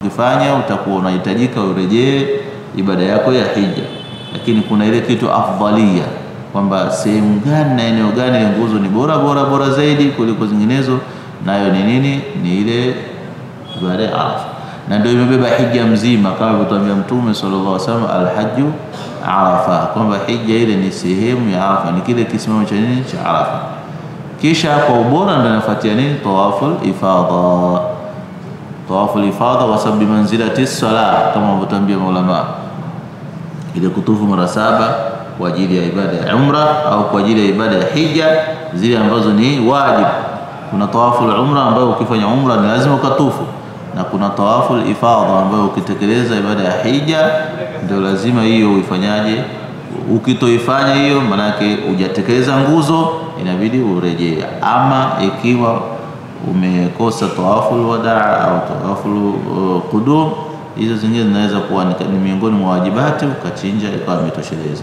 ukifanya utakuwa unahitajika urejee ibada yako ya hija, lakini kuna ile kitu afdalia kwamba sehemu gani na eneo gani ile nguzo ni bora bora bora zaidi kuliko zinginezo, nayo ni nini? Ni ile ibada ya Arafa, na ndio imebeba hija mzima, kama alivyotuambia Mtume sallallahu alaihi wasallam, alhaju Arafa, kwamba hija ile ni sehemu ya Arafa, ni kile kisimamo cha nini cha Arafa. Kisha kwa ubora ndio inafuatia nini? Tawaful ifadha. Tawaful ifadha kwa sababu manzilati sala, kama wanavyotuambia maulama, ile kutufu mara saba kwa ajili ya ibada ya umra au kwa ajili ya ibada ya hija, zile ambazo ni wajib. Kuna tawaful umra ambayo ukifanya umra ni lazima ukatufu, na kuna tawaful ifadha ambayo ukitekeleza ibada ya hija ndio lazima hiyo uifanyaje. Ukitoifanya hiyo, manake hujatekeleza nguzo, inabidi urejee. Ama ikiwa umekosa tawaful wadaa au tawaful uh, qudum, hizo zingine zinaweza kuwa ni miongoni mwa wajibati, ukachinja ikawa imetosheleza.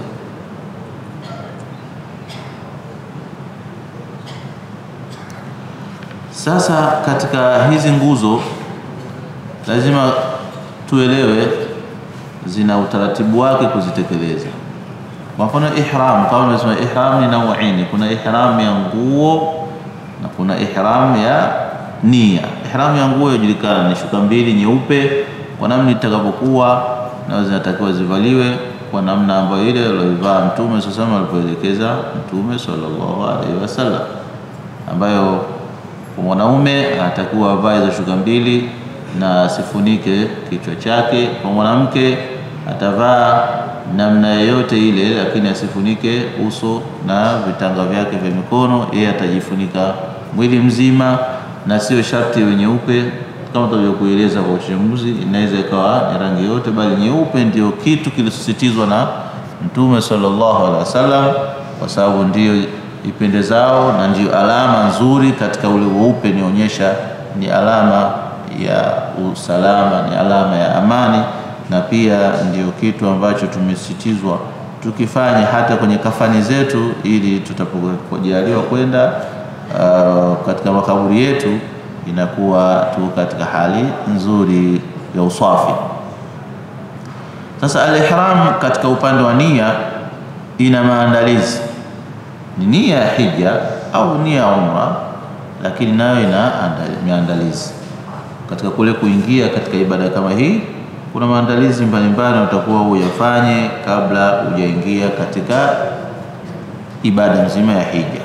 Sasa katika hizi nguzo lazima tuelewe zina utaratibu wake kuzitekeleza. Kwa mfano ihram, kama nimesema ihram ni nauini, kuna ihram ya nguo na kuna ihram ya nia. Ihram ya nguo yajulikana ni shuka mbili nyeupe, kwa namna itakavyokuwa na zinatakiwa zivaliwe kwa namna ambayo ile aliyovaa Mtume sasa alipoelekeza Mtume sallallahu alaihi wasallam, ambayo kwa mwanaume anatakiwa avae hizo shuka mbili na asifunike kichwa chake. Kwa mwanamke atavaa namna yoyote ile, lakini asifunike uso na vitanga vyake vya mikono. Yeye atajifunika mwili mzima, na sio sharti iwe nyeupe kama tulivyokueleza kwa uchambuzi. Inaweza ikawa ni rangi yote, bali nyeupe ndio kitu kilisisitizwa na Mtume sallallahu alaihi wasallam, kwa sababu ndio ipendezao na ndio alama nzuri katika ule weupe, nionyesha ni alama ya usalama, ni alama ya amani, na pia ndio kitu ambacho tumesitizwa tukifanya hata kwenye kafani zetu, ili tutapojaliwa kwenda uh, katika makaburi yetu inakuwa tu katika hali nzuri ya usafi. Sasa al-ihram katika upande wa nia ina maandalizi, ni nia ya hija au nia ya umra, lakini nayo ina maandalizi katika kule kuingia katika ibada kama hii. Kuna maandalizi mbalimbali utakuwa uyafanye kabla hujaingia katika ibada nzima ya hija.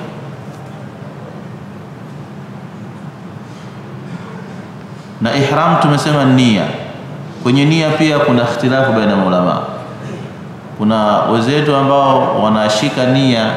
Na ihram tumesema nia. Kwenye nia pia kuna ikhtilafu baina ya ulama. Kuna wenzetu ambao wanashika nia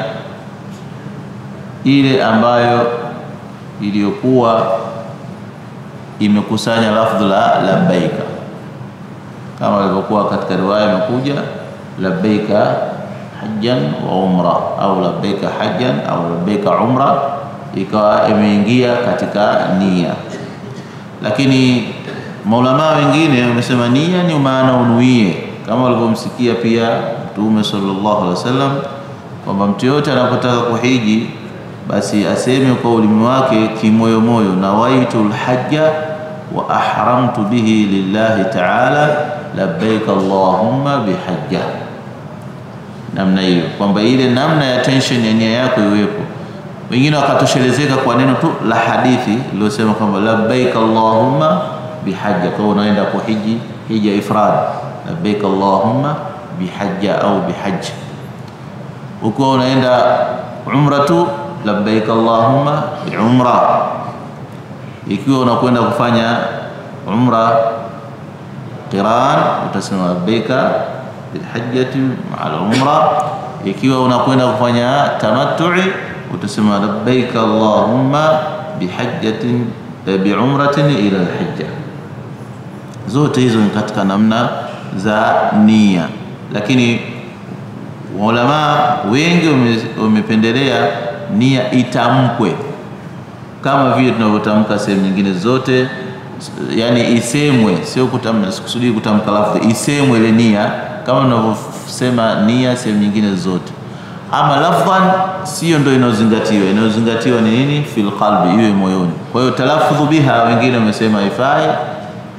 ile ambayo iliyokuwa imekusanya lafdhu la labbaika, kama ilivyokuwa katika riwaya imekuja labbaika hajjan wa umra au labbaika hajjan au labbaika umra, ikawa imeingia katika nia. Lakini maulama wengine wamesema nia ni maana unuie, kama walivyomsikia pia Mtume sallallahu alaihi wasallam kwamba mtu yote anapotaka kuhiji basi aseme kwa ulimi wake kimoyomoyo, nawaitu lhajja wa ahramtu bihi lillahi taala labbaik allahumma bihajja. Namna hiyo kwamba ile namna ya tension ya nia yako iwepo. Wengine wakatoshelezeka kwa neno tu la hadithi iliyosema kwamba labbaik allahumma bihajja, kwa unaenda kuhiji hija ifrad, labbaik allahumma bihajja au bihajja. Ukiwa unaenda umratu labbaik allahumma biumra. Ikiwa unakwenda kufanya umra qiran, utasema labbaika bilhajjati maa umra. Ikiwa unakwenda kufanya tamattu'i, utasema labbaik allahumma bihajjatin biumratin ila alhajja. Zote hizo ni katika namna za nia, lakini ulama wengi wamependelea nia itamkwe kama vile tunavyotamka sehemu nyingine zote, yani isemwe, sio kutamka, sikusudii kutamka lafdhi, isemwe ile nia kama tunavyosema nia sehemu nyingine zote. Ama lafdhan sio ndio inayozingatiwa, inayozingatiwa ni nini? Fil qalbi, iwe moyoni. Kwa hiyo talaffudhu biha, wengine wamesema haifai,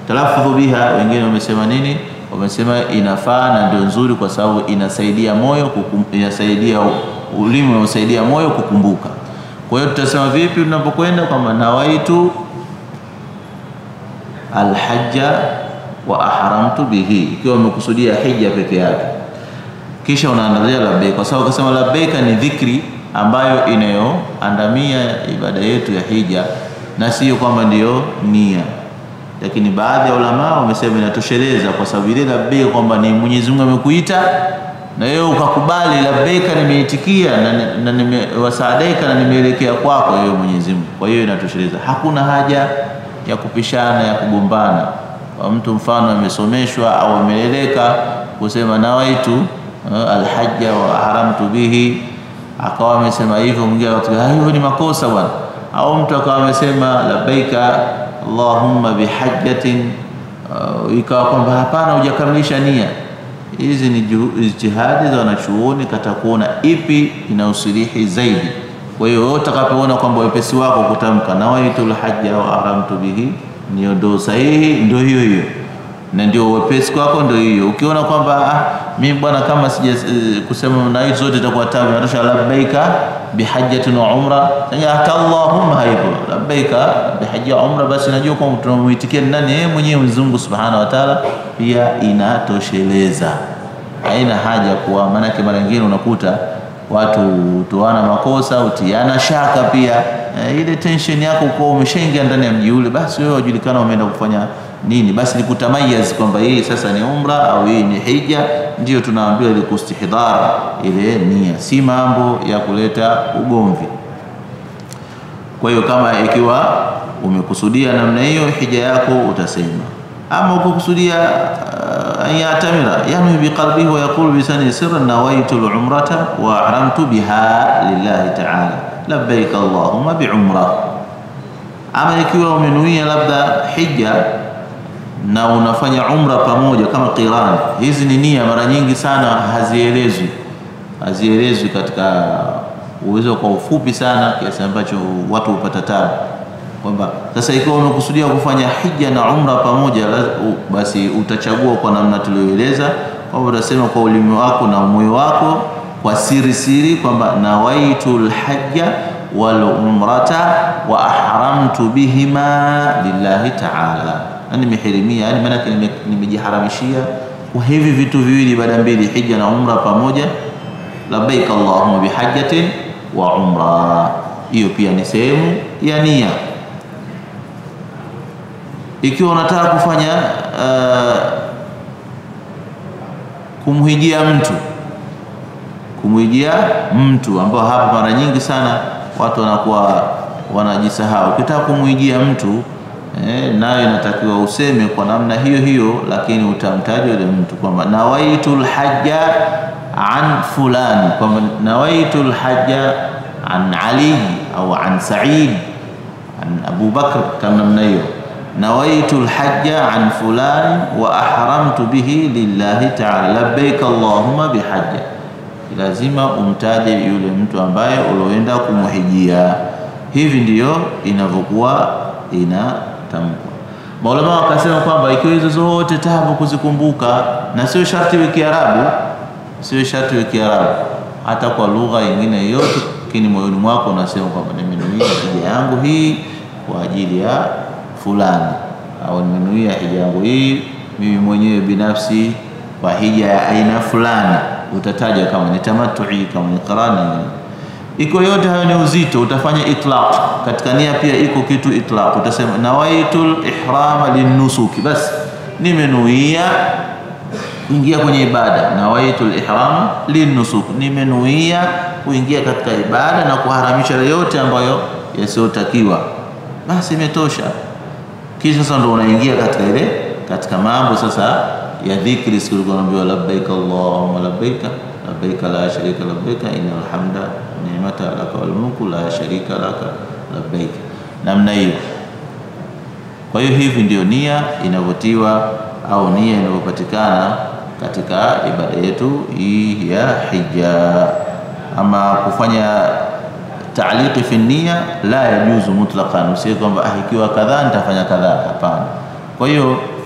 Talaffudhu biha, wengine wamesema nini? Wamesema inafaa na ndio nzuri, kwa sababu inasaidia moyo kukum, inasaidia ulimi unasaidia moyo kukumbuka. Kwa hiyo tutasema vipi tunapokwenda kwamba nawaitu alhajja wa ahramtu bihi, ikiwa umekusudia hija peke yake, kisha unaandalia labbaik, kwa sababu ukasema labbaika ni dhikri ambayo inayoandamia ibada yetu ya hija na sio kwamba ndiyo nia. Lakini baadhi ya ulama wamesema inatosheleza, kwa sababu ile labbaik kwamba ni Mwenyezi Mungu amekuita na wewe ukakubali, labbaika, nimeitikia na, na nimewasaadaika na nimeelekea kwako wewe Mwenyezi Mungu. Kwa hiyo inatosheleza, hakuna haja ya kupishana ya kugombana. Kwa mtu mfano amesomeshwa au ameleleka kusema nawaitu uh, alhajja wa haramtu bihi, akawa amesema hivyo, mwingine hiyo ni makosa bwana. Au mtu akawa amesema labbaika allahumma bihajjatin, uh, ikawa kwamba hapana, hujakamilisha nia. Hizi ni ijtihadi za wanachuoni kata kuona ipi inausilihi zaidi. Kwa hiyo wewe utakapoona kwamba wepesi wako kutamka nawaitul hajja wa haramtu bihi ndio ndo sahihi, ndio hiyo hiyo, na ndio wepesi kwako, ndio hiyo. Ukiona kwamba ah, mimi bwana kama sija uh, kusema nawaitu zote itakuwa tabu, natosha labbaika bihajjatin wa umra, hata allahumma haipo labbaika bihajja wa umra, basi najua kwamba tunamuitikia nani? Yeye mwenyewe Mwenyezi Mungu Subhanahu wa Ta'ala, pia inatosheleza, haina haja kuwa, maanake mara nyingine unakuta watu utoana makosa, utiana shaka pia. E, ile tension yako kwa umeshaingia ndani ya mji ule, basi wewe wajulikana umeenda kufanya nini, basi ni kutamayaz kwamba hii sasa ni umra au hii ni hija, ndio tunaambiwa ile kustihdhar ile nia, si mambo ya kuleta ugomvi. Kwa hiyo kama ikiwa umekusudia namna hiyo hija yako utasema, ama ukukusudia an yatamira yanwi biqalbihi wa yaqulu bisani sirran nawaitu lumrata wa ahramtu biha lillahi taala labbaik allahumma biumra. Ama ikiwa umenuia labda hija na unafanya umra pamoja kama qiran, hizi ni nia, mara nyingi sana hazielezwi, hazielezwi katika uwezo kwa ufupi sana kiasi ambacho watu hupata tabu kwamba sasa ikiwa umekusudia kufanya hija na umra pamoja, basi utachagua kwa namna tulioeleza, kwamba utasema kwa ulimi wako na moyo wako kwa siri siri kwamba nawaitu lhajja wal umrata wa ahramtu bihima lillahi taala, nimehirimia, yani maana nimejiharamishia kwa hivi vitu viwili, ibada mbili, hija na umra pamoja. Labbaik allahumma bihajjatin wa umra, hiyo pia ni sehemu ya nia ikiwa unataka kufanya uh, kumhijia mtu kumhijia mtu ambao hapa mara nyingi sana watu wanakuwa wanajisahau. Ukitaka kumhijia mtu eh, nayo inatakiwa useme kwa namna hiyo hiyo, lakini utamtaja yule mtu kwamba nawaitu lhajja an fulani, kwamba nawaitu lhajja an Ali au an Said an Abu Bakr, kama namna hiyo nawaitu lhajja an fulani wa ahramtu bihi lillahi taala labbaik allahumma bihajja. Lazima umtaje yule mtu ambaye ulioenda kumhijia. Hivi ndiyo inavyokuwa inatamkwa. Maulama wakasema kwamba ikiwa hizo zote tabu kuzikumbuka, na sio sharti iwe Kiarabu, sio sharti iwe Kiarabu, hata kwa lugha nyingine yoyote, lakini moyoni mwako unasema kwamba nimenuia hija yangu hii kwa ajili ya fulani au nimenuia hija yangu hii mimi mwenyewe binafsi kwa hija ya aina fulani. Utataja kama ni tamattu'i, kama ni qarani. Iko yote hayo ni uzito, utafanya itlaq katika nia. Pia iko kitu itlaq, utasema nawaitul ihrama linnusuki, basi nimenuia kuingia kwenye ibada. Nawaitul ihrama linnusuk, nimenuia kuingia katika ibada na kuharamisha yote ambayo yasiyotakiwa, basi imetosha. Kisha sasa ndo unaingia katika ile katika mambo sasa ya dhikri, siku ulikuwa unaambiwa labbaik allahumma labbaik labbaik la sharika labbaik innal hamda ni'mata laka wal mulku la sharika laka labbaik, namna hiyo. Kwa hiyo hivi ndio nia inavyotiwa au nia inavyopatikana katika ibada yetu hii ya hija. Ama kufanya taaliqi fi nia la yajuzu mutlaqan, usiwe kwamba ah, ikiwa kadhaa nitafanya kadhaa. Hapana. Kwa hiyo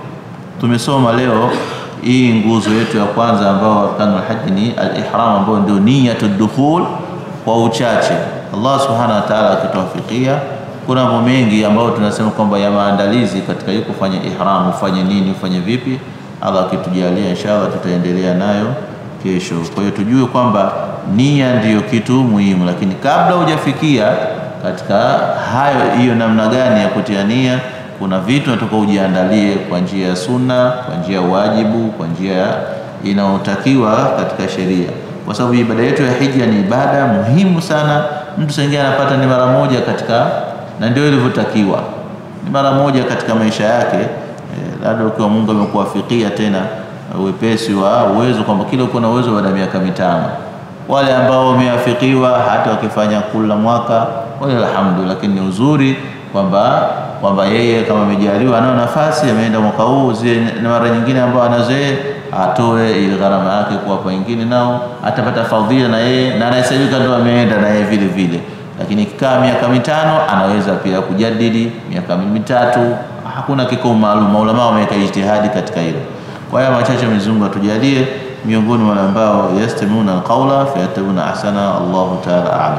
tumesoma leo hii nguzo yetu ya kwanza ambayo arkanul haji ni al-ihram, ambayo ndio niyatu dukhul kwa uchache. Allah subhanahu wa ta'ala akituwafikia, kuna mambo mengi ambayo tunasema kwamba ya maandalizi katika hii kufanya ihram, ufanye nini, ufanye vipi. Allah akitujalia, inshallah tutaendelea nayo kesho. Kwa hiyo tujue kwamba nia ndiyo kitu muhimu, lakini kabla hujafikia katika hayo, hiyo namna gani ya kutia nia kuna vitu nataka ujiandalie kwa njia ya sunna, kwa njia ya wajibu, kwa njia inayotakiwa katika sheria, kwa sababu ibada yetu ya hija ni ibada muhimu sana. Mtu sengine anapata ni mara moja katika, na ndio ilivyotakiwa, ni mara moja katika maisha yake. E, labda ukiwa Mungu amekuwafikia tena wepesi wa uwezo kwamba kila uko na uwezo baada ya miaka mitano. Wale ambao wameafikiwa hata wakifanya kula mwaka wale alhamdulillah, lakini ni uzuri kwamba kwamba yeye kama amejaliwa anao nafasi ameenda mwaka huu, zile na mara nyingine ambao anazoe atoe ile gharama yake kuwapa wengine, nao atapata fadhila na yeye na anahesabika ndo ameenda na yeye vile vile. Lakini ikikaa miaka mitano anaweza pia kujadili miaka mitatu, hakuna kikomo maalum. Maulama wameweka ijtihadi katika hilo. Kwa hiyo machache, Mwenyezi Mungu atujalie miongoni mwa wale ambao yastamuna alqaula fayatabuna ahsana. Allahu ta'ala a'lam.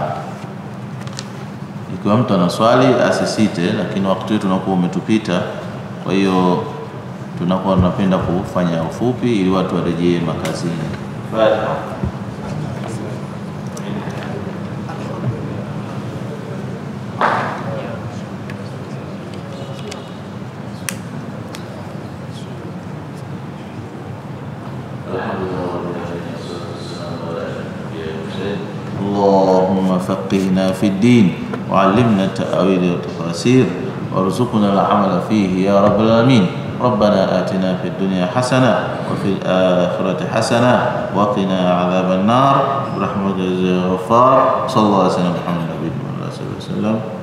Ikiwa mtu ana swali asisite, lakini wakati wetu unakuwa umetupita, kwa hiyo tunakuwa tunapenda kufanya ufupi ili watu warejee makazini. Fatiha. اللهم فقهنا في الدين وعلمنا التأويل والتفاسير وارزقنا العمل فيه يا رب العالمين ربنا آتنا في الدنيا حسنة وفي الآخرة حسنة وقنا عذاب النار برحمتك يا غفار صلى الله عليه وسلم محمد النبي صلى الله عليه وسلم